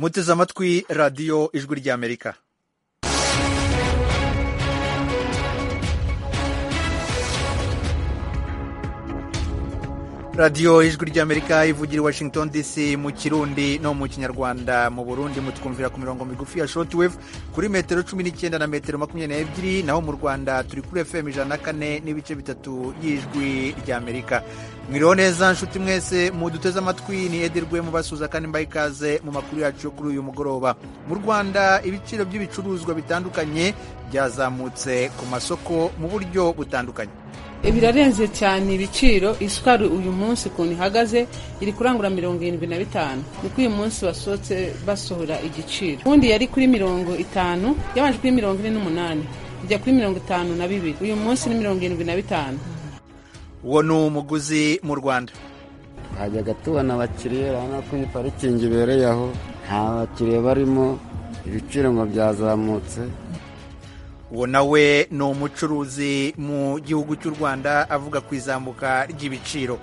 muteze amatwi radiyo ijwi ry'amerika radiyo ijwi ry'amerika ivugira i washington dc mu kirundi no mu kinyarwanda mu burundi mutwumvira ku mirongo migufi ya shortwave kuri metero cumi n'icyenda na metero makumyabiri n'ebyiri naho mu rwanda turi kuri fm ijana na kane n'ibice bitatu y'ijwi ry'amerika mwiriho neza nshuti mwese muduteze amatwi ni edirwe mubasuza kandi mbaye ikaze mu makuru yacu yo kuri uyu mugoroba mu rwanda ibiciro by'ibicuruzwa bitandukanye byazamutse ku masoko mu buryo butandukanye birarenze cyane ibiciro isukari uyu munsi ukuntu ihagaze iri kurangura mirongo irindwi na bitanu niko uyu munsi basohotse basohora igiciro ubundi yari kuri mirongo itanu yabanje kuri mirongo ine n'umunani ijya kuri mirongo itanu na bibiri uyu munsi ni mirongo irindwi na bitanu uwo ni umuguzi mu rwanda twajyaga tubona abakiriya urabona ko iyi parikingi ibereye aho nta bakiriya barimo ibiciro ngo byazamutse uwo nawe ni umucuruzi mu gihugu cy'u rwanda avuga ku izamuka ry'ibiciro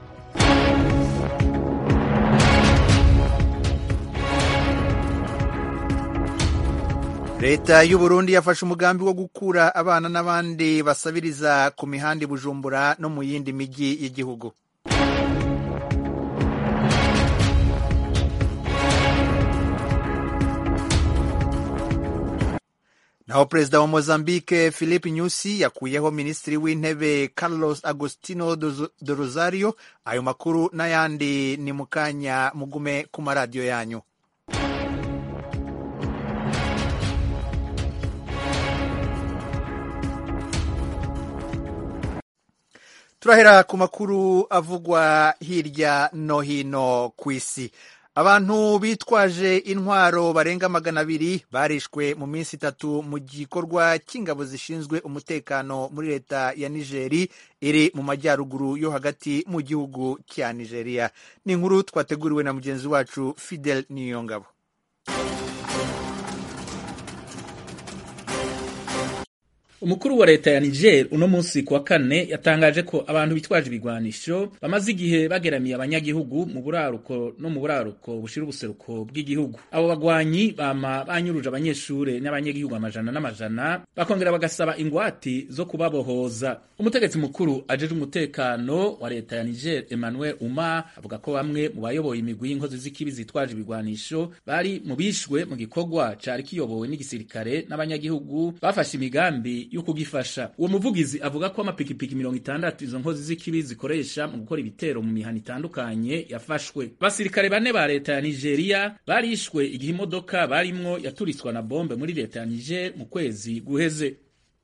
leta y'u Burundi yafashe umugambi wo gukura abana n'abandi basabiriza ku mihanda i bujumbura no mu yindi mijyi y'igihugu naho perezida wa mozambique philippe nyusi yakuyeho minisitiri w'intebe carlos agostino do rosario ayo makuru n'ayandi ni mu kanya mugume ku maradiyo yanyu turahera ku makuru avugwa hirya no hino ku isi abantu bitwaje intwaro barenga magana abiri barishwe mu minsi itatu mu gikorwa cy'ingabo zishinzwe umutekano muri leta ya nigeri iri mu majyaruguru yo hagati mu gihugu cya nigeria ni inkuru twateguriwe na mugenzi wacu fidel niyongabo umukuru wa leta ya niger uno munsi kuwa kane yatangaje ko abantu bitwaje ibigwanisho bamaze igihe bageramiye abanyagihugu mu buraruko no mu buraruko bushira ubuseruko bw'igihugu abo bagwanyi bama banyuruje abanyeshure n'abanyagihugu amajana n'amajana bakongera bagasaba ingwati zo kubabohoza umutegetsi mukuru ajeje umutekano wa leta ya niger emmanuel uma avuga ko bamwe mu bayoboye imigwi y'inkozi z'ikibi zitwaje ibigwanisho bari mu bishwe mu gikorwa cari kiyobowe n'igisirikare n'abanyagihugu bafashe imigambi yo kugifasha uwo muvugizi avuga ko amapikipiki mirongo itandatu izo nkozi z'ikibi zikoresha mu gukora ibitero mu mihana itandukanye yafashwe abasirikare bane ba leta ya nigeria barishwe igihe imodoka barimwo yaturitswa na bombe muri leta ya niger mu kwezi guheze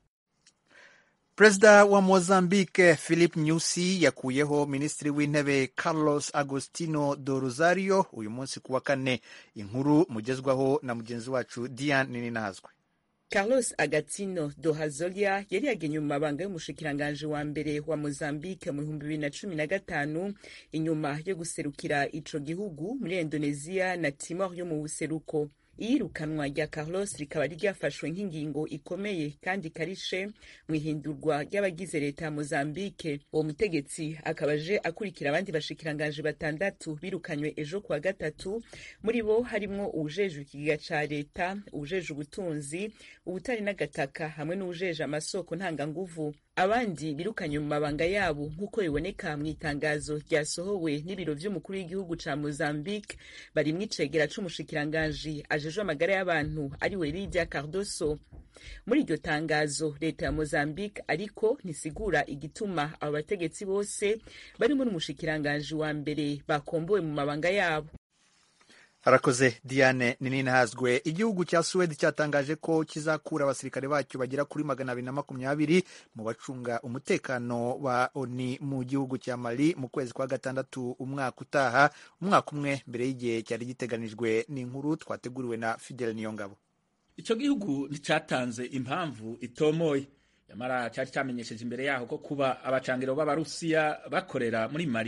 perezida wa mozambique philip nyusi yakuyeho minisitiri w'intebe carlos agostino do rosario uyu munsi ku wa kane inkuru mugezwaho na mugenzi wacu diane ninazwe Carlos Agatino do Hazolia yari yagenye mu mabanga y'umushikiranganji wa mbere wa Mozambique mu bihumbi bibiri na cumi na gatanu inyuma yo guserukira ico gihugu muri Indonesia na Timor yo mu buseruko iyirukanwa rya Carlos rikaba ryafashwe nk'ingingo ikomeye kandi karishe mu ihindurwa ry'abagize leta ya Mozambique uwo mutegetsi akaba aje akurikira abandi bashikiranganji batandatu birukanywe ejo kuwa gatatu muri bo harimwo uwujejwe ikigega ca leta uwujejwe ubutunzi ubutari n'agataka hamwe n'uwujeje amasoko ntanganguvu abandi birukanye mu mabanga yabo nk'uko biboneka mu itangazo ryasohowe n'ibiro vy'umukuru w'igihugu ca Mozambique barimwo icegera c'umushikiranganji ajejwe amagara y'abantu ariwe Lydia Cardoso muri iryo tangazo leta ya Mozambique ariko ntisigura igituma abo bategetsi bose barimo n'umushikiranganji wa mbere bakombowe mu mabanga yabo harakoze diane ninihazwe igihugu cya suwedi cyatangaje ko kizakura abasirikare bacyo bagera kuri magana abiri na makumyabiri mu bacunga umutekano wa oni mu gihugu cya mali mu kwezi kwa gatandatu umwaka utaha umwaka umwe mbere y'igihe cyari giteganijwe ni inkuru twateguriwe na fidel niyongabo icyo gihugu nticyatanze impamvu itomoye nyamara cyari cyamenyesheje imbere yaho ko kuba abacangiro b'abarusiya bakorera muri mali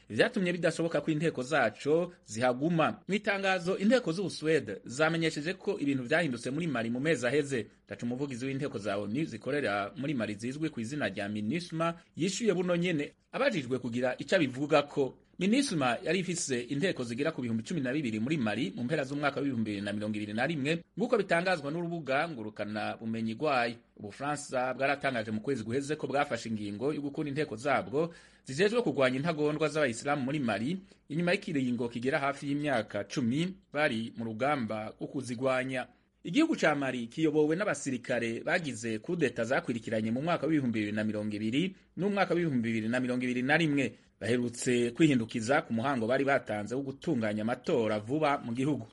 vyatumye bidashoboka ko inteko zaco zihaguma mu itangazo inteko z'ubusuwede zamenyesheje ko ibintu vyahindutse muri mali mu mezi aheze taca umuvugizi w'inteko za onu zikorera muri mali zizwi ku izina rya minisma yishuye buno nyene abajijwe kugira ico abivugako minisma yari ifise inteko zigera ku bihumbi cumi na bibiri muri mali mu mpera z'umwaka w'ibihumbi bibiri na mirongo ibiri na rimwe nk'uko bitangazwa n'urubuga ngurukana bumenyi rwayo ubufaransa bwaratangaje mu kwezi guheze ko bwafashe ingingo yo gukura inteko zabwo zijejwe kurwanya intagondwa z'abayisilamu muri mali inyuma y'ikiringo kigera hafi y'imyaka cumi bari mu rugamba rwo kuzigwanya igihugu ca mali kiyobowe n'abasirikare bagize kudeta zakwirikiranye mu mwaka w'ibihumbi bibiri na mirongo ibiri n'umwaka w'ibihumbi bibiri na mirongo ibiri na rimwe baherutse kwihindukiza ku muhango bari batanze wo gutunganya amatora vuba mu gihugu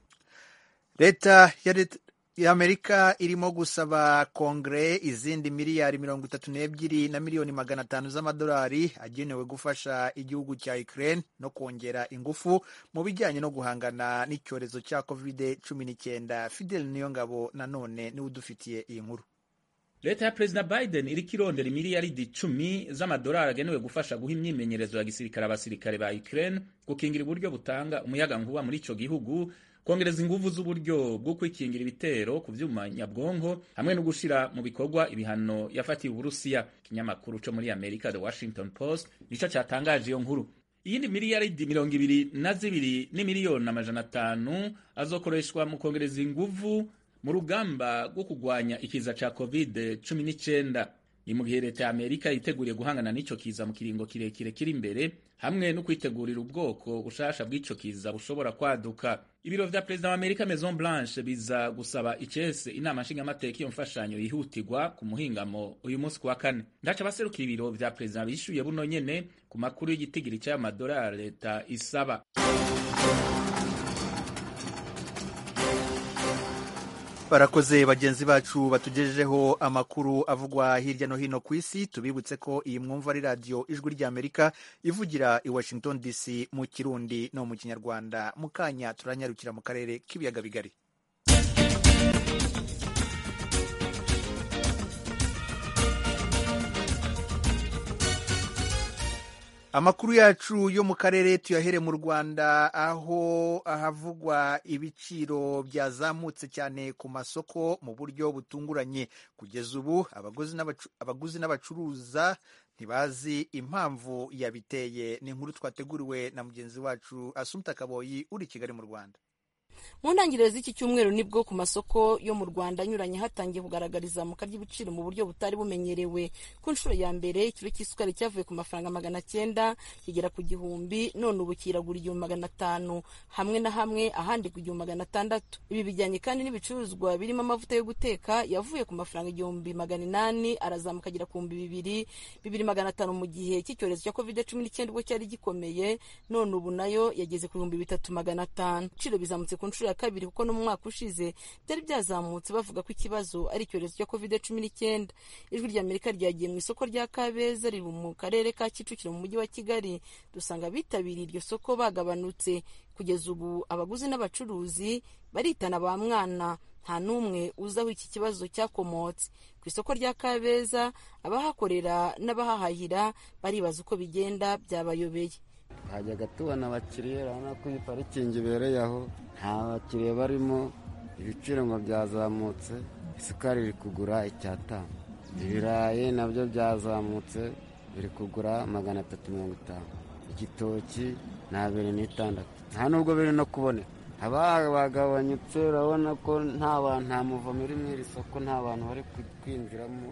leta y'amerika irimo gusaba kongere izindi miliyari mirongo itatu n'ebyiri na miliyoni magana atanu z'amadolari agenewe gufasha igihugu cya ukraine no kongera ingufu mu bijyanye no guhangana n'icyorezo cya covid cumi n'icyenda fidel niyongabo nanone niwe udufitiye iyi nkuru leta ya perezida biden iriko irondera imiliyaridi icumi z'amadolari agenewe gufasha guha imyimenyerezo ya gisirikare abasirikare ba ukraine gukingira uburyo butanga umuyaga nkuba muri ico gihugu kongereza inguvu z'uburyo bwo kwikingira ibitero ku vyuma nyabwonko hamwe no gushira mu bikorwa ibihano yafatiye uburusiya ikinyamakuru co muri amerika the washington post nico catangaje iyo nkuru iyindi miliyaridi mirongo ibiri na zibiri n'imiliyoni amajana atanu azokoreshwa mu kongereza inguvu mu rugamba rwo kurwanya ikiza ca covid cumi n'icyenda ni mu gihe leta ya amerika yiteguriye guhangana n'ico kiza mu kiringo kirekire kiri imbere hamwe no kwitegurira ubwoko bushasha bw'ico kiza bushobora kwaduka ibiro vya perezida wa amerika maison blanche biza gusaba icese inama nshingamateka iyo mfashanyo yihutirwa ku muhingamo uyu munsi ku wa kane ndaca abaserukira ibiro vya perezida bishuye buno nyene ku makuru y'igitigiri c'ayo madolari leta isaba barakoze bagenzi bacu batugejejeho amakuru avugwa hirya no hino ku isi tubibutse ko iyi mwumva ari radiyo ijwi ry'amerika ivugira i washington dc mu kirundi no mu kinyarwanda mu kanya turanyarukira mu karere k'ibiyaga bigari amakuru yacu yo mu karere tuyahere mu rwanda aho ahavugwa ibiciro byazamutse cyane ku masoko mu buryo butunguranye kugeza ubu abaguzi n'abacuruza ntibazi impamvu yabiteye ni inkuru twateguriwe na mugenzi wacu asumta kaboyi uri i kigali mu rwanda mu ntangiriro z'iki cyumweru nibwo ku masoko yo mu rwanda anyuranye hatangiye kugaragara izamuka ry'ibiciro mu buryo butari bumenyerewe ku nshuro ya mbere ikiro cy'isukari cyavuye ku mafaranga magana cyenda kigera ku gihumbi none ubu kiragura igihumbi magana atanu hamwe na hamwe ahandi ku gihumbi magana atandatu ibi bijyanye kandi n'ibicuruzwa birimo amavuta yo guteka yavuye ku mafaranga igihumbi magana inani arazamuka agera ku bihumbi bibiri bibiri magana atanu mu gihe cy'icyorezo cya covid cumi n'icyenda ubwo cyari gikomeye none ubu nayo yageze ku bihumbi bitatu magana atanu ibiciro bizamutse ku nshuro ya kabiri kuko no mu mwaka ushize byari byazamutse bavuga ko ikibazo ari icyorezo cya covid cumi n'icyenda ijwi rya amerika ryagiye mu isoko rya kabeza riri mu karere ka kicukiro mu mujyi wa kigali dusanga abitabiriye iryo soko bagabanutse kugeza ubu abaguzi n'abacuruzi baritana ba mwana nta n'umwe uzi aho iki kibazo cyakomotse ku isoko rya kabeza abahakorera n'abahahahira baribaza uko bigenda byabayobeye twajyaga tubona abakiriya urabona ko iyi parikingi ibereye aho nta bakiriya barimo ibiciro ngo byazamutse isukari iri kugura icyatanu ibirayi nabyo byazamutse biri kugura magana atatu mirongo itanu igitoki ni abiri n'itandatu nta nubwo biri no kuboneka haba bagabanyutse urabona ko nta bantu nta muvomo uri muri iri soko nta bantu bari kwinjiramo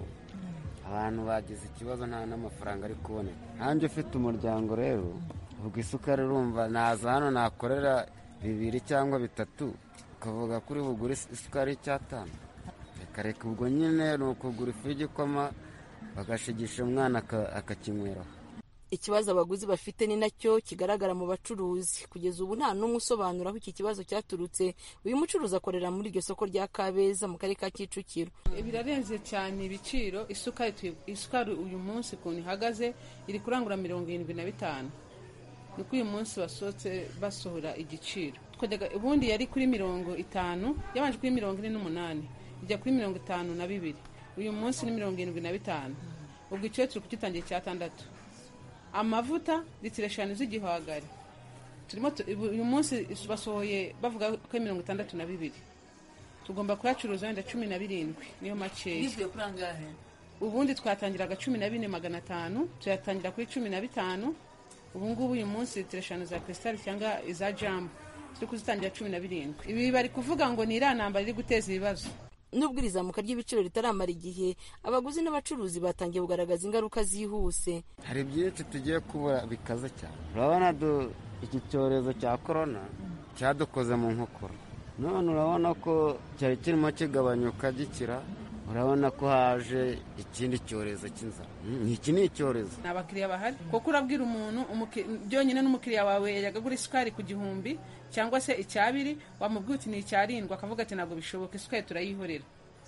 abantu bagize ikibazo nta n'amafaranga ari kuboneka nanjye ufite umuryango rero ubwo isukari urumva naza hano nakorera bibiri cyangwa bitatu ukavuga kuri bugure isukari y'icyatanu reka reka ubwo nyine ni ukugura ifu y'igikoma bagashigisha umwana akakinyweraho ikibazo abaguzi bafite ni nacyo kigaragara mu bacuruzi kugeza ubu nta n'umwe usobanura aho iki kibazo cyaturutse uyu mucuruzi akorera muri iryo soko rya kabeza mu karere ka kicukiro birarenze cyane ibiciro isukari uyu munsi ukuntu ihagaze iri kurangura mirongo irindwi na bitanu niko uyu munsi basohotse basohora igiciro ubundi yari kuri mirongo itanu yabanje kuri mirongo ine n'umunani ijya kuri mirongo itanu na bibiri uyu munsi ni mirongo irindwi na bitanu ubwo icyo turi kugitangira icyatandatu amavuta litiro eshanu z'igihwagari turimo tu- ubu- uyu munsi basohoye bavuga ko ari mirongo itandatu na bibiri tugomba kuyacuruza wenda cumi na birindwi niyo makeya bivuye kuri angahe ubundi twatangiraga cumi na bine magana atanu tuyatangira kuri cumi na bitanu ubu ngubu uyu munsi litiro eshanu za krisitali cyangwa iza jamu turi kuzitangira cumi na birindwi ibi bari kuvuga ngo ni iriya ntambara iri guteza ibibazo nubwo iri zamuka ry'ibiciro ritaramara igihe abaguzi n'abacuruzi batangiye kugaragaza ingaruka zihuse hari byinshi tugiye kubura bikaze cyane urabona du- iki cyorezo cya korona cyadukoze mu nkokora none urabona ko cyari kirimo kigabanyuka gikira urabona ko haje ikindi cyorezo cy'inzara Mm, iki ni icyorezo ni abakiriya bahari kuko urabwira umuntu umuki- byonyine n'umukiriya wawe yajyaga agura isukari ku gihumbi cyangwa se icyabiri wamubwira uti ni icyarindwi akavuga ati ntabwo bishoboka isukari turayihorera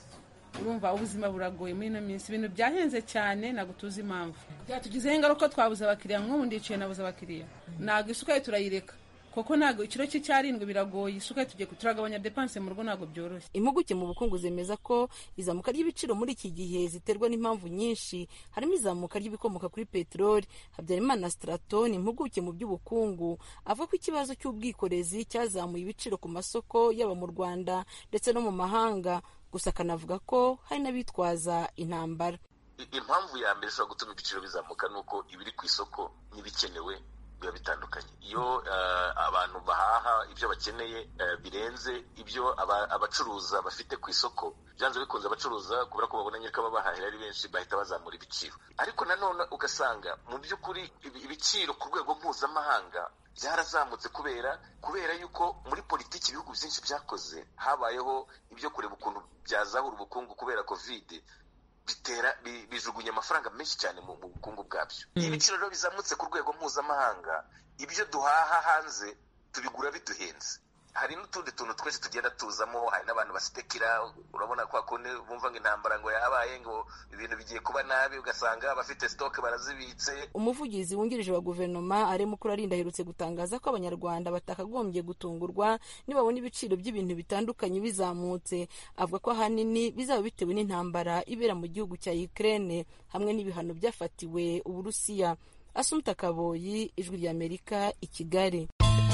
urumva ubuzima buragoye muri ino minsi ibintu byahenze cyane ntabwo tuzi impamvu byatugizeho ingaruka twabuze abakiriya nk'ubu ndicaye nabuze abakiriya ntabwo isukari turayireka kuko ntabwo ikiro cy'icyarindwi biragoye isukari tugiye ku- turagabanya depanse mu rugo ntabwo byoroshye impuguke mu bukungu zemeza ko izamuka ry'ibiciro muri iki gihe ziterwa n'impamvu nyinshi harimo izamuka ry'ibikomoka kuri peteroli habyarimana straton impuguke mu by'ubukungu avuga ko ikibazo cy'ubwikorezi cyazamuye ibiciro ku masoko yaba mu rwanda ndetse no mu mahanga gusa akanavuga ko hari n'abitwaza intambara I- impamvu ya mbere ishobora gutuma ibiciro bizamuka ni uko ibiri ku isoko n'ibikenewe biba bitandukanye iyo eh, abantu bahaha ibyo bakeneye eh, birenze ibyo aba- abacuruza bafite ku isoko byanze bikunze abacuruza kubera ko babona nyine ko ababahahira ari benshi bahita bazamura ibiciro ariko nanone ugasanga mu by'ukuri ibi- ibiciro ku rwego mpuzamahanga byarazamutse kubera kubera yuko muri politiki ibihugu byinshi byakoze habayeho ibyo kureba ukuntu byazahura ubukungu kubera kovide bitera bi- bijugunya amafaranga menshi cyane mu mu bukungu bwabyo iyo ibiciro rero bizamutse ku rwego mpuzamahanga ibyo duhaha hanze tubigura biduhenze hari n'utundi tuntu twinshi tugenda tuzamo hari n'abantu baspekira urabona kwa kundi bumva ngo intambara ngo yabaye ngo ibintu bigiye kuba nabi ugasanga abafite stoke barazibitse umuvugizi wungirije wa guverinoma arimo arinda aherutse gutangaza ko abanyarwanda batakagombye gutungurwa nibabona ibiciro by'ibintu bitandukanye bizamutse avuga ko ahanini bizaba bitewe n'intambara ibera mu gihugu cya Ukraine hamwe n'ibihano byafatiwe uburusiya asumta kaboyi ijwi ry'amerika i kigali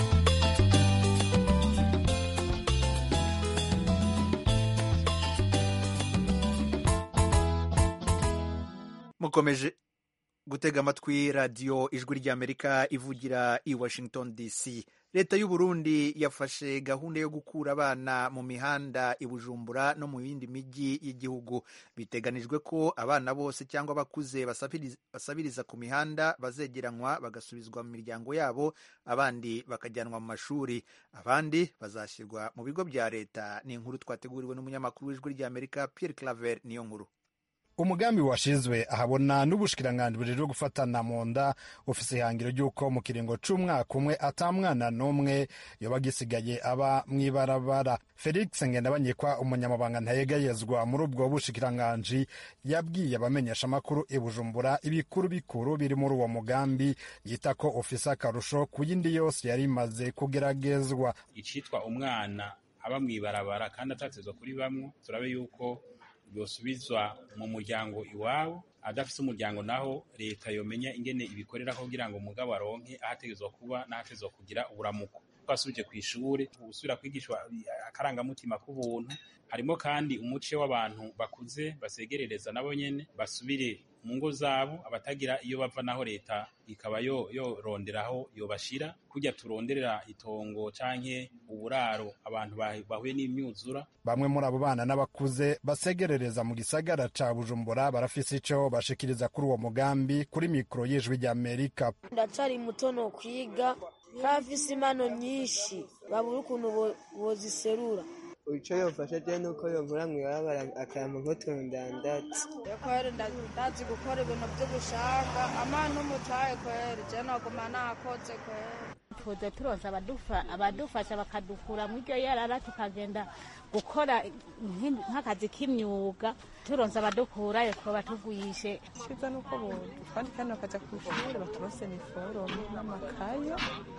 mukomeje gutega amatwi radiyo ijwi ry'amerika ivugira i washington dc leta y'u Burundi yafashe gahunda yo gukura abana mu mihanda i bujumbura no mu yindi mijyi y'igihugu biteganijwe ko abana bose cyangwa abakuze basabiriza- basabiriza ku mihanda bazegeranywa bagasubizwa mu miryango yabo abandi bakajyanwa mu mashuri abandi bazashyirwa mu bigo bya leta ni inkuru twateguriwe n'umunyamakuru w'ijwi ry'amerika pierre claver niyo nkuru umugambi washizwe ahabona n'ubushikiranganji bujejwe gufatana mu nda ufise ihangiro ry'uko mu kiringo c'umwaka umwe ata mwana n'umwe yoba agisigaye aba mw'ibarabara felix ngendabanyikwa umunyamabanga ntayegayezwa muri ubwo bushikiranganji yabwiye abamenyesha amakuru i bujumbura ibikuru bikuru biri muri uwo mugambi yita ko ufise akarusho ku yindi yose yari imaze kugeragezwa icitwa umwana aba mw'ibarabara kandi atatezwa kuri bamwe turabe yuko yosubizwa mu muryango iwabo adafise umuryango naho leta yomenya ingene ibikorera kugira ngo umugabo aronke ahategezwa kuba n'ahategezwa kugira uburamuko ko asubije ku ishure gusubira kwigishwa akarangamutima k'ubuntu harimo kandi umuce w'abantu bakuze basegerereza nabo nyene basubire mu ngo zabo abatagira iyo bava naho leta ikaba yo yoronderaho yobashira kurya turonderera itongo canke uburaro abantu bah- bahuye n'imyuzura bamwe muri abo bana n'abakuze basegerereza mu gisagara ca bujumbura barafise ico bashikiriza kuri uwo mugambi kuri mikoro y'ijwi ry'amerika ndacyari muto no kwiga nk'abafise impano nyinshi babura ukuntu bo- boziserura icyo yofasha je nuko yovura mw'ibarabara akampa nk'utuntu ndandatse kweri ndazi gukora ibintu by'ubushanga amana umutaye kweri je noguma nakoze kweri tuze turonse abadufa- abadufasha bakadukura mu iryo yarara tukagenda gukora nk'i- nk'akazi k'imyuga turonse abadukurayo twoba tugwishe cyiza nuko twandika hano bakajya ku ishuri baturose iniforume n'amakaye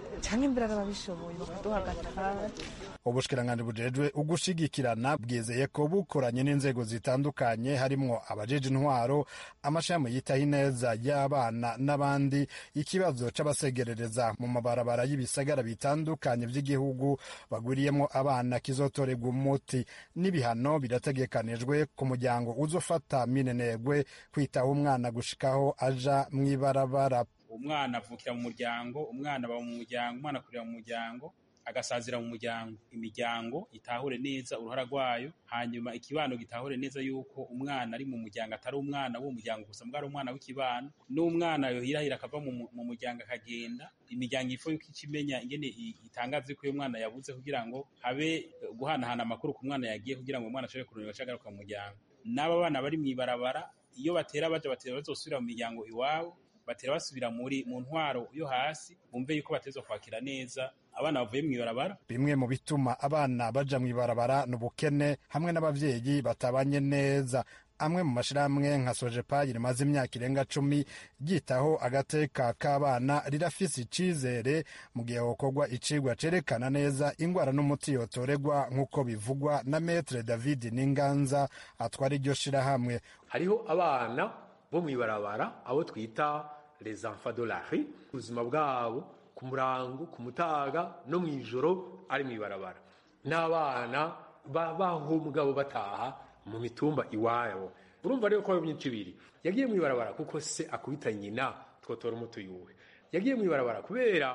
cyangwa imbere babishoboye bakaduha agatara ubushikiranganji bujejwe ugushigikirana bwizeye ko bukoranye n'inzego zitandukanye harimwo abajeje intwaro amashami yitaho ineza y'abana n'abandi ikibazo c'abasegerereza mu mabarabara y'ibisagara bitandukanye vy'igihugu bagwiriyemwo abana kizotorerwa umuti n'ibihano birategekanijwe ku muryango uzofata minenegwe kwitaho umwana gushikaho aja mw'ibarabara umwana avukira mu muryango umwana aba mu muryango umwana akurira mu muryango agasazira mu muryango imiryango itahure neza uruhara rwayo hanyuma ikibano gitahure neza yuko umwana ari mu muryango atari umwana w'uwo muryango gusa mbwa ari umwana w'ikibano n'umwana yohirahira akava mu muryango akagenda imiryango ifo yuko ikimenya ingene itangaza ko uyu mwana yabuze kugira ngo habe guhanahana amakuru ku mwana yagiye kugira ngo umwana ashobore kurondera agaruka mu muryango n'aba bana bari mu ibarabara iyo batera baja batera bazosubira mu miryango iwabo batera basubira muri mu ntwaro yo hasi bumve yuko batezwa kwakira neza abana bavuye mu ibarabara bimwe mu bituma abana baja mu ibarabara ni ubukene hamwe n'abavyeyi batabanye neza amwe mu mashirahamwe nka sojepayi rimaze imyaka irenga cumi ryitaho agateka k'abana rirafise icizere mu gihe hokorwa icigwa cerekana neza ingwara n'umuti yotoregwa nk'uko bivugwa na metre david n'inganza atwara iryo shirahamwe hariho abana bo mu ibarabara abo twita les enfants de la rue ubuzima bwabo ku murango ku mutaga no mu ijoro ari mu ibarabara n'abana baho mugabo bataha mu mitumba iwabo urumva rero ko ari myinshi ibiri yagiye mu ibarabara kuko se akubita nyina twotora umuti yuwe yagiye mu ibarabara kubera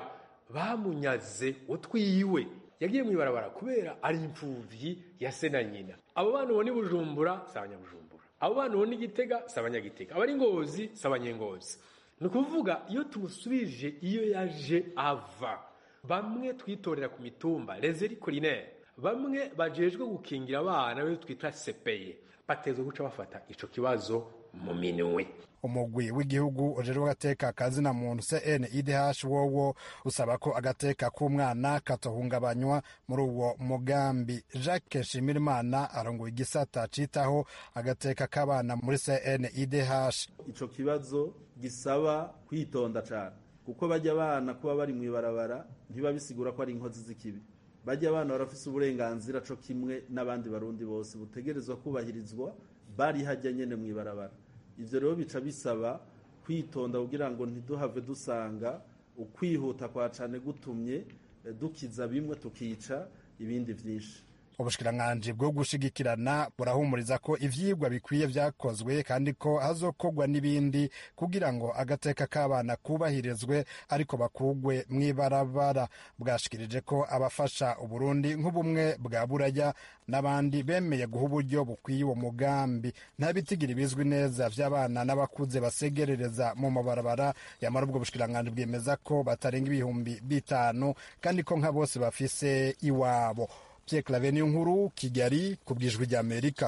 bamunyaze utwiwe yagiye mu ibarabara kubera ari imfuvyi ya se na nyina abo bana ubona i bujumbura si abanyabujumbura abo bana ubona igitega si abanyagitega abari ngozi si abanyengozi ni ukuvuga iyo tumusubije iyo yaje ava bamwe twitorera ku mitumba rezeri korinere bamwe bajejwe gukingira abana be twita sepeye batezwe guca bafata ico kibazo mu minwe umugwi w'igihugu ujejwe agateka kazina muntu CNIDH wowo usaba ko agateka k'umwana katohungabanywa muri uwo mugambi Jacques Nshimirimana arongoye igisata citaho agateka k'abana muri CNIDH ico kibazo gisaba kwitonda cane kuko bajya abana kuba bari mu ibarabara ntibabisigura ko ari inkozi z'ikibi bajya abana barafise uburenganzira co kimwe n'abandi barundi bose butegerezwa kubahirizwa bari hajya nyene mu ibarabara ivyo rero bica bisaba kwitonda kugira ngo ntiduhave dusanga ukwihuta kwa cane gutumye dukiza bimwe tukica ibindi vyinshi ubushikiranganji bwo gushigikirana burahumuriza ko ivyigwa bikwiye vyakozwe kandi ko hazokorwa n'ibindi kugira ngo agateka k'abana kubahirizwe ariko bakugwe mw'ibarabara bwashikirije ko abafasha uburundi nk'ubumwe bwa buraya n'abandi bemeye guha uburyo bukwiye uwo mugambi nta bitigiri bizwi neza vy'abana n'abakuze basegerereza mu mabarabara yamara ubwo bushikiranganji bwemeza ko batarenga ibihumbi bitanu kandi ko nka bose bafise iwabo Pierre Claver niyo nkuru Kigali ku bwijwi rya Amerika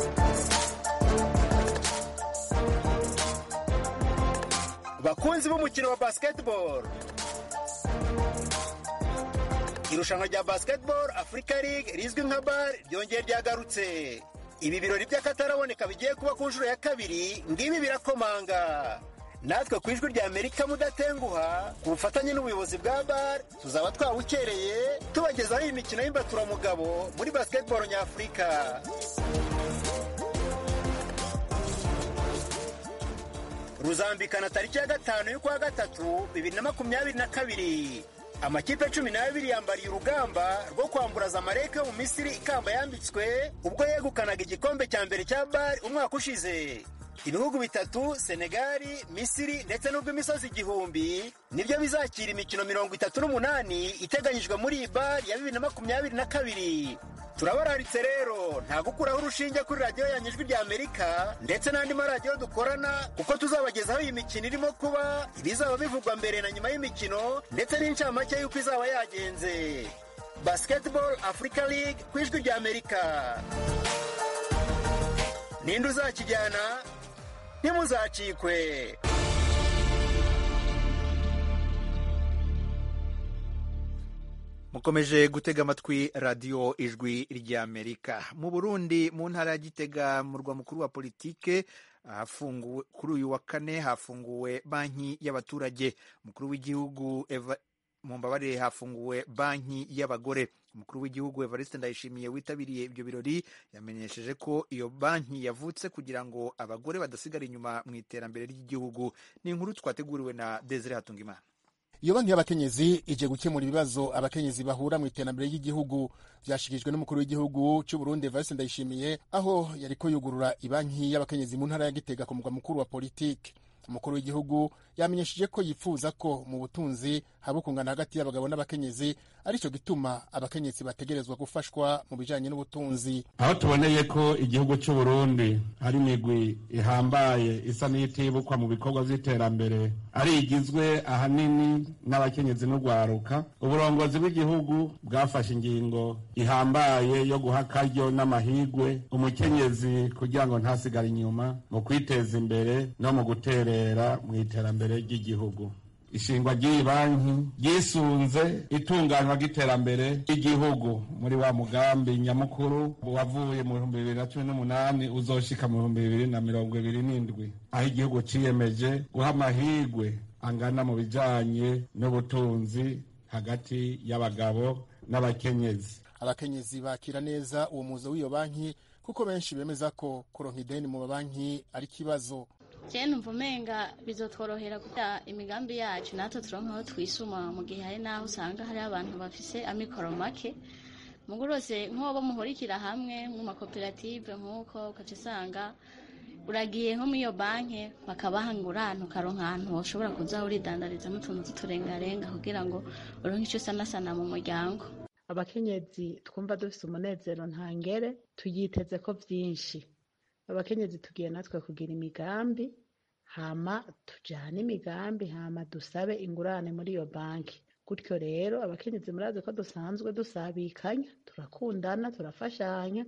bakunzi b'umukino wa basketball irushanwa rya basketball Africa League rizwi nka BAL ryongeye ryagarutse ibi birori by'akataraboneka bigiye kuba ku nshuro ya kabiri ngibi birakomanga natwe ku ijwi rya amerika mudatenguha ku bufatanye n'ubuyobozi bwa bar tuzaba twawukereye tubagezaho iyi mikino y'imbaturamugabo muri basketball nyafurika ruzambikana tariki ya gatanu y'ukwa gatatu bibiri na makumyabiri na kabiri amakipe cumi n'abiri yambariye urugamba rwo kwamburaza amareke yo mu misiri ikamba yambitswe ubwo yegukanaga igikombe cya mbere cya bari umwaka ushize ibihugu bitatu senegali misiri ndetse n'ubw'imisozi igihumbi nibyo bizakira imikino mirongo itatu n'umunani iteganyijwe muri iyi bari ya bibiri na makumyabiri na kabiri turabararitse rero nta gukuraho urushinge kuri radiyo yanyu ijwi rya amerika ndetse n'andi maradiyo dukorana kuko tuzabagezaho iyi mikino irimo kuba ibizaba bivugwa mbere na nyuma y'imikino ndetse n'incamake y'uko izaba yagenze basketball africa league ku ijwi rya amerika ninde uzakijyana ntimuzacikwe mukomeje gutega amatwi radiyo ijwi ry'amerika mu burundi mu ntara ya gitega mu murwa mukuru wa politike kuri uyu wa kane hafunguwe banki y'abaturage umukuru w'igihugu mu mbabarire hafunguwe banki y'abagore umukuru w'igihugu evariste ndayishimiye witabiriye ibyo birori yamenyesheje ko iyo banki yavutse kugira ngo abagore badasigara inyuma mu iterambere ry'igihugu ni inkuru twateguriwe na desire hatungimana iyo banki y'abakenyezi ije gukemura ibibazo abakenyezi bahura mu iterambere ry'igihugu vyashikirijwe n'umukuru w'igihugu cy'u Burundi Evariste Ndayishimiye aho yariko yugurura ibanki y'abakenyezi mu ntara ya Gitega ku mugwa mukuru wa politike umukuru w'igihugu yamenyesheje ko yifuza ko mu butunzi haba ukungana hagati y'abagabo n'abakenyezi aricyo gituma abakenyezi bategerezwa gufashwa mu bijanye n'ubutunzi aho tuboneye ko igihugu cy'u Burundi hari imigwi ihambaye isa n'itibukwa mu bikorwa vy'iterambere ari igizwe ahanini n'abakenyezi n'urwaruka uburongozi bw'igihugu bwafashe ingingo ihambaye yo guha akaryo n'amahigwe umukenyezi kugira ngo ntasigare inyuma mu kwiteza imbere no mu guterera mu iterambere ry'igihugu ishingwa ry'iyi banki ryisunze itunganywa ry'iterambere ry'igihugu muri wa mugambi nyamukuru wavuye mu bihumbi bibiri na cumi n'umunani uzoshika mu bihumbi bibiri na mirongo ibiri n'indwi aho igihugu ciyemeje guha amahirwe angana mu bijanye n'ubutunzi hagati y'abagabo n'abakenyezi abakenyezi bakira neza uwo muzo w'iyo banki kuko benshi bemeza ko kuronka ideni mu mabanki ari ikibazo je numva umenga bizotworohera kugira imigambi yacu natwe turonka aho twisuma mu gihe hari n'aho usanga hari abantu bafise amikoro make mugurose nk'abo muhurikira hamwe mu makoperative nk'uko ukaca usanga uragiye nko muri iyo banki bakabaha ingurane ukaronka ahantu ushobora kuza uridandarizamo utuntu tuturengarenga kugira ngo uronke icyo usanasana mu muryango abakenyezi twumva dufise umunezero ntangere tuyiteze ko vyinshi abakenyezi tugiye natwe kugira imigambi hama tujane imigambi hama dusabe ingurane muri iyo banki gutyo rero abakenyezi murazi ko dusanzwe dusabikanya turakundana turafashanya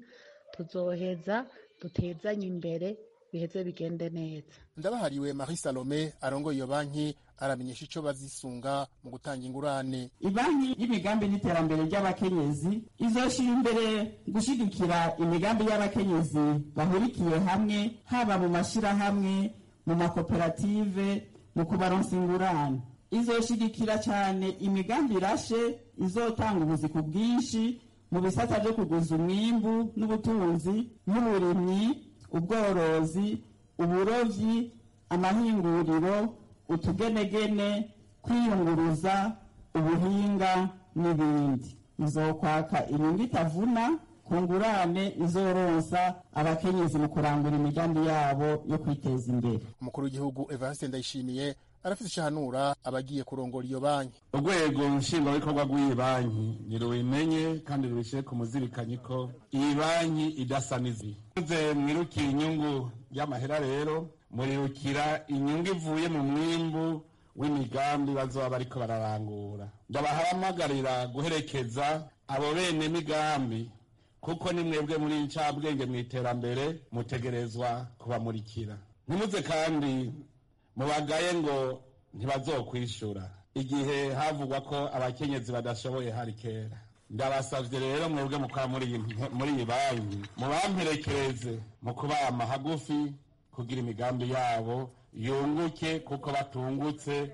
tuzoheza dutezanye imbere biheze bigende neza ndabahariwe marie salome arongoye iyo banki aramenyesha ico bazisunga mu gutanga ingurane ibanki y'imigambi n'iterambere ry'abakenyezi izoshira imbere gushigikira imigambi y'abakenyezi bahurikiye hamwe haba mu mashirahamwe mu makoperative mu kubaronsa ingurane izoshigikira cyane imigambi irashe izotanga ubuzi ku bwinshi mu bisata vyo kuguza umwimbu n'ubutunzi n'uburimyi ubworozi uburovyi amahinguriro utugenegene kwiyunguruza ubuhinga n'ibindi izokwaka inyungu itavuna ku ngurane izoronsa abakenyezi mu kurangura imigambi yabo yo kwiteza imbere umukuru w'igihugu evariste ndayishimiye arafite icahanura abagiye kurongora iyo banki urwego nshingwabikorwa rw'iyi banki nirubimenye kandi rubishyire ku muzirikanyi ko iyi banki idasa n'izi muze mwirukira inyungu y'amahera rero murirukira inyungu ivuye mu mwimbu w'imigambi bazoba bariko bararangura ndabahamagarira guherekeza abo bene migambi kuko ni mwebwe muri ncabwenge mu iterambere mutegerezwa kubamurikira ntimuze kandi mubagaye ngo ntibazokwishura igihe havugwa ko abakenyezi badashoboye hari kera ndabasavye rero mwebwe mukora muri iyi banki mubamperekereze mu kubama hagufi kugira imigambi yabo yunguke kuko batungutse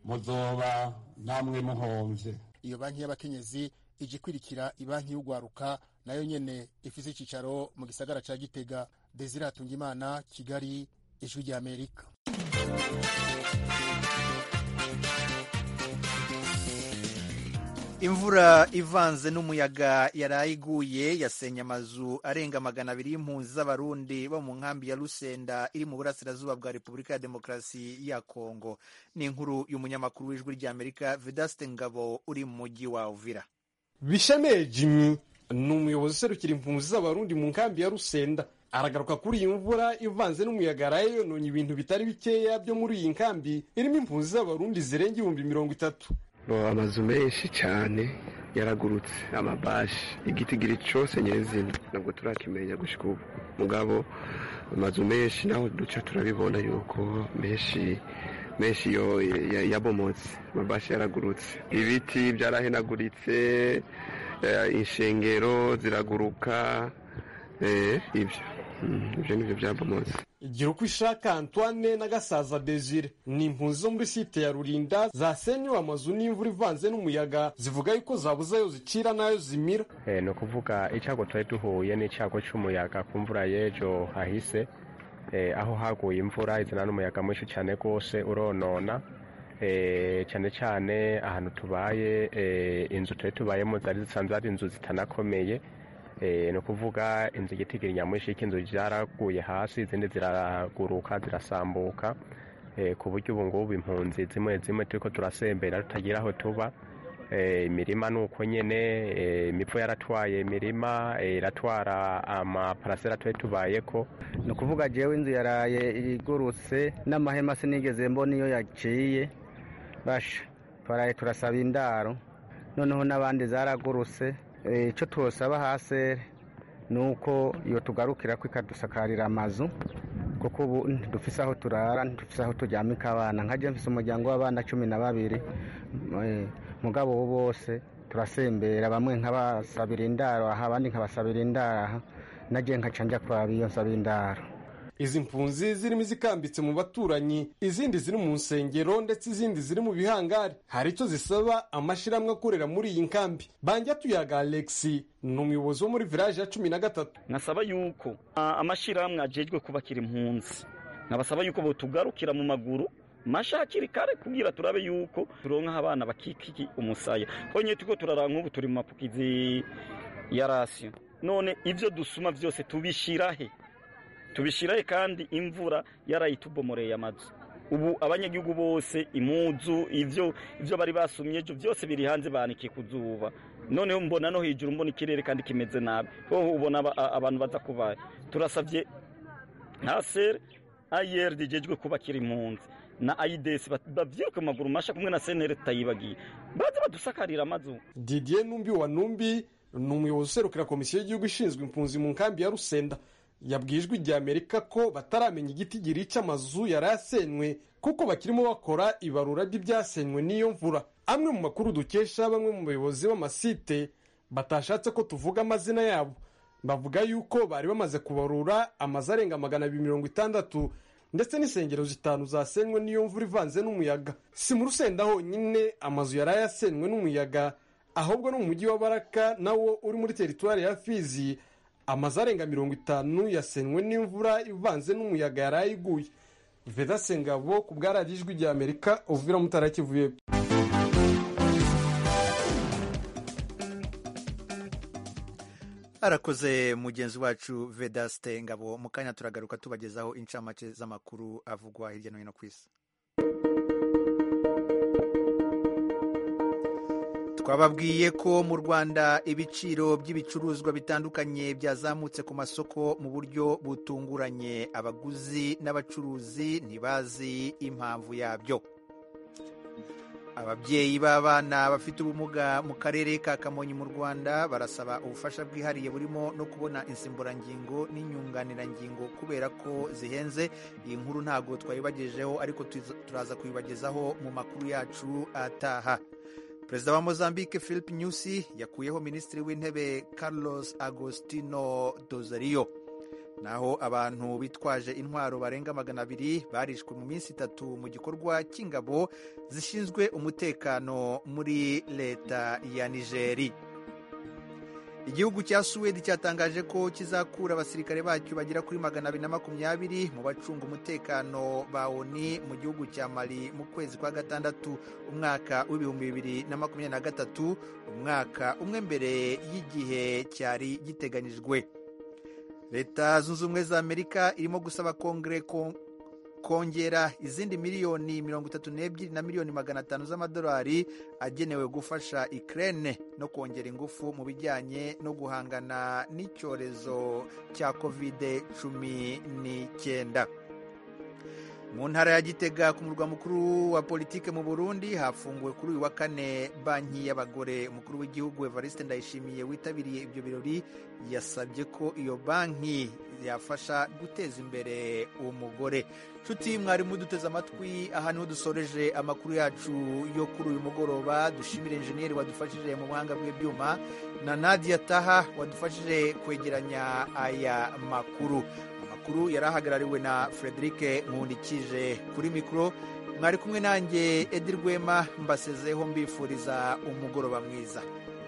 muzoba namwe muhomvye iyo banki y'abakenyezi ije kwirikira ibanki y'ugwaruka nayo nyene ifise icicaro mu gisagara ca gitega desire hatungimana kigali ijwi rya amerika imvura ivanze n'umuyaga yaraye iguye yasenye amazu arenga magana abiri y'impunzi z'abarundi bo mu nkambi ya rusenda iri mu burasirazuba bwa repubulika ya demokarasi ya kongo ni inkuru y'umunyamakuru w'ijwi ry'amerika vedaste ngabo uri mu mujyi wa uvira bishemeye jimmy ni umuyobozi userukira impunzi z'abarundi mu nkambi ya rusenda aragaruka kuri iyi mvura ivanze n'umuyaga yaraye yononye ibintu bitari bikeya byo muri iyi nkambi irimo impunzi z'abarundi zirenga ibihumbi mirongo itatu amazu menshi cyane yaragurutse amabashi igitigiri cyose nyirizina ntabwo turakimenya gushyika ubu mugabo amazu menshi naho duca turabibona yuko menshi menshi yo yabomotse amabashi yaragurutse ibiti byarahenaguritse inshengero ziraguruka ibyo ibyo ni byo byabomotse igira uko ishaka antoine na gasaza desire ni impunzi zo muri site ya rurinda zasenywe amazu n'imvura ivanze n'umuyaga zivuga yuko zabuze ayo zicira n'ayo zimira ni ukuvuga icyago twari duhuye n'icyago cy'umuyaga ku mvura y'ejo hahise aho haguye imvura izana n'umuyaga mwinshi cyane rwose uronona cyane cyane ahantu tubaye inzu twari tubayemo zari zisanzwe ari inzu zitanakomeye ni ukuvuga inzu igitigiri nyamwinshi y'inzu zaraguye hasi izindi ziraguruka zirasambuka ku buryo ubu ngubu impunzi zimwe zimwe turi ko turasembera tutagira aho tuba imirima ni uko nyine imipfu yaratwaye imirima iratwara amaparasera tuba tubaye ko ni ukuvuga jewe inzu yaraye igurutse n'amahema sinigeze mbona iyo yaciye basha twaraye turasaba indaro noneho n'abandi zaragurutse icyo tuwusaba hasi ni uko iyo tugarukira ko ikadusakarira amazu kuko ubu dufise aho turara dufise aho turyamika abana nka mfise umuryango w'abana cumi na babiri mugabo bo bose turasembera bamwe nk'abasabira indaro aha abandi nkabasabira indaro aha nagiye nkaca njya kuraba iyo nsaba indaro izi mpunzi zirimo izikambitse mu baturanyi izindi ziri mu nsengero ndetse izindi ziri mu bihangari hari icyo zisaba amashyirahamwe akorera muri iyi nkambi banjya tuyaga alexi ni umuyobozi wo muri village ya cumi na gatatu nkasaba yuko amashyirahamwe ajejwe kubakira impunzi nkabasaba yuko botugarukira mu maguru masha hakiri kare kugira turabe yuko turonka abana bakikiki umusaya honye tuko turara nk'ubu turi mu mapukizi ya rasiyo none ibyo dusuma byose tubishirahe tubishirahe kandi imvura yarayitubomoreye amazu ubu abanyagihugu bose imuzu ivyo ivyo bari basumye ejo byose biri hanze banikiye ku zuba noneho mbona no hejuru mbona ikirere kandi kimeze nabi hoho ubona abantu baza kubaye turasavye nka sere ayer dijejwe kubakira impunzi na aides bavyiruke mu maguru masha kumwe na senere tutayibagiye baze badusakarira amazu didier numbi wa numbi ni umuyobozi userukira komisiyo y'igihugu ishinzwe impunzi mu nkambi ya rusenda yabwiye ijwi rya amerika ko bataramenya igiti girica amazu yari yasenywe kuko bakirimo bakora ibarura ry'ibyasenywe n'iyo mvura amwe mu makuru dukesha bamwe mu bayobozi b'amasite batashatse ko tuvuga amazina yabo bavuga yuko bari bamaze kubarura amazu arenga magana abiri mirongo itandatu ndetse n'insengero zitanu zasenywe n'iyo mvura ivanze n'umuyaga si mu rusenda honyine amazu yari yasenywe n'umuyaga ahubwo no mu mujyi wa baraka nawo uri muri teritwari ya fizi amazu arenga mirongo itanu yasenywe n'imvura ivanze n'umuyaga yari ayiguye veda sengabo ku bwararijwi rya amerika uvira mutara kivuye arakoze mugenzi wacu vedaste ngabo mu kanya turagaruka tubagezaho incamake z'amakuru avugwa hirya no hino ku isi twababwiye ko mu rwanda ibiciro by'ibicuruzwa bitandukanye byazamutse ku masoko mu buryo butunguranye abaguzi n'abacuruzi ntibazi impamvu yabyo ababyeyi b'abana bafite ubumuga mu karere ka kamonyi mu rwanda barasaba ubufasha bwihariye burimo no kubona insimburangingo n'inyunganirangingo kubera ko zihenze iyi nkuru ntabwo twayibagejeho ariko turaza kuyibagezaho mu makuru yacu ataha perezida wa mozambique philip nyusi yakuyeho minisitiri w'intebe carlos agostino dozario naho abantu bitwaje intwaro barenga magana abiri barishwe mu minsi itatu mu gikorwa cy'ingabo zishinzwe umutekano muri leta ya nigeri igihugu cya suwedi cyatangaje ko kizakura abasirikare bacyo bagera kuri magana abiri na makumyabiri mu bacunga umutekano ba oni mu gihugu cya mali mu kwezi kwa gatandatu umwaka w'ibihumbi bibiri na makumyabiri na gatatu umwaka umwe mbere y'igihe cyari giteganyijwe leta zunze ubumwe za amerika irimo gusaba kongere kongera izindi miliyoni mirongo itatu n'ebyiri na miliyoni magana atanu z'amadolari agenewe gufasha ikirere no kongera ingufu mu bijyanye no guhangana n'icyorezo cya kovide cumi n'icyenda mu ntara ya gitega ku murwa mukuru wa politike mu burundi hafunguwe kuri uyu wa kane banki y'abagore umukuru w'igihugu evariste ndayishimiye witabiriye ibyo birori yasabye ko iyo banki yafasha guteza imbere umugore nshuti mwari muduteze amatwi aha niho dusoreje amakuru yacu yo kuri uyu mugoroba dushimire injeniyeri wadufashije mu buhanga bw'ibyuma na nadia taha wadufashije kwegeranya aya makuru makuru yari ahagarariwe na frederic nkundikije kuri mikoro mwari kumwe nanjye edi rwema mbasezeho mbifuriza umugoroba mwiza